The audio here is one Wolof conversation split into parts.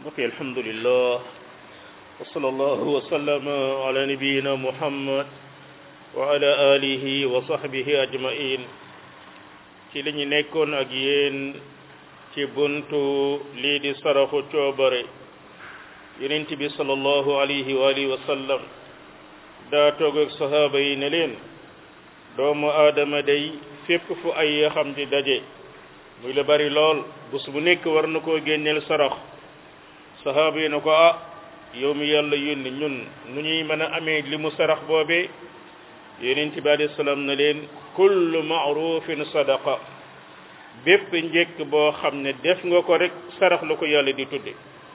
mbokk alhamdulillah wa sallallahu wa sallama ala nabiyina muhammad wa ala alihi wa sahbihi ajmain ci li ñu nekkoon ak yéen ci buntu lii di saraxu coobare yonent bi sallallahu alayhi wa alihi wa sallam daa toog ak sahaaba yi ne leen doomu aadama day fépp fu ay yaxam di daje muy la bari lool bés bu nekk war na koo génneel sarax sahaaba yi na ko ah yow mi yàlla yónni ñun nu ñuy mën a amee li mu sarax boobee yonent bi alayhi salaam na leen kullu maarufin sadaqa bépp njëkk boo xam ne def nga ko rek sarax la ko yàlla di tudde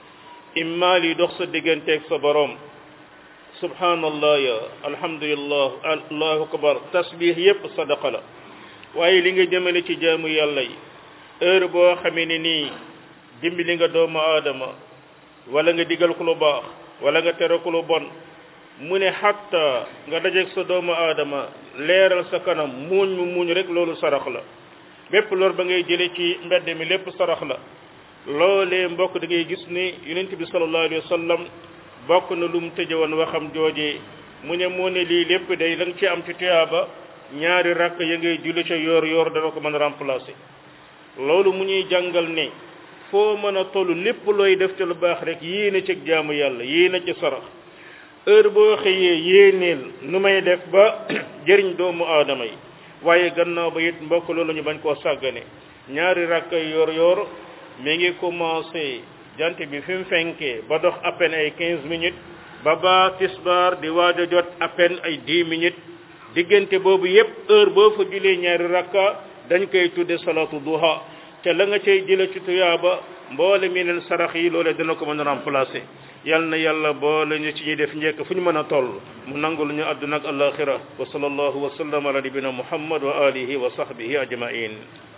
imma li dox sa digganteeg sa boroom subhanallah ya alhamdulillah allahu akbar tasbih yépp sadaqa la waaye li nga jëmale ci jaamu yàlla yi heure boo xamee ne nii dimbali nga doomu aadama wala nga digal ko lu baax wala nga tere ko lu bon mu ne xatta nga dajeeg sa doomu aadama leeral sa kanam muuñ mu muuñ rek loolu sarax la bépp lor ba ngay jële ci mbedd mi lépp sarax la loolee mbokk da ngay gis ni yonent bi sallallahu alayhi wa sallam bokk na lu mu tëje woon waxam joojee mu ne moo ne lii lépp day la nga ci am ci tuyaaba ñaari rakk ya ngay julli ca yoor yoor dana ko mën a remplacer loolu mu ñuy jàngal ne foo mën a toll lépp looy def ci lu baax rek yéene ci jaamu yàlla yéene ci sarax heure boo xëyee yéeneel nu may def ba jëriñ doomu aadama yi waaye gannaaw ba it mbokk loolu ñu bañ koo sàggane ñaari rakk yoor yoor mi ngi commencé jant bi fi mu fenkee ba dox à peine ay quinze minutes ba ba tisbaar di waaj a jot à peine ay dix minutes diggante boobu yépp heure boo fa julee ñaari rakka dañ koy tudde salatu duha te la nga cay jële ci tuyaaba mboole mi neen sarax yi loole dina ko mën a remplacer yal na yàlla boole ñu ci ñuy def njëkk fu ñu mën a toll mu nangul ñu àdduna ak alaxira wa sallallahu wa sallam ala nabina muhammad wa alihi wa sahbihi ajmain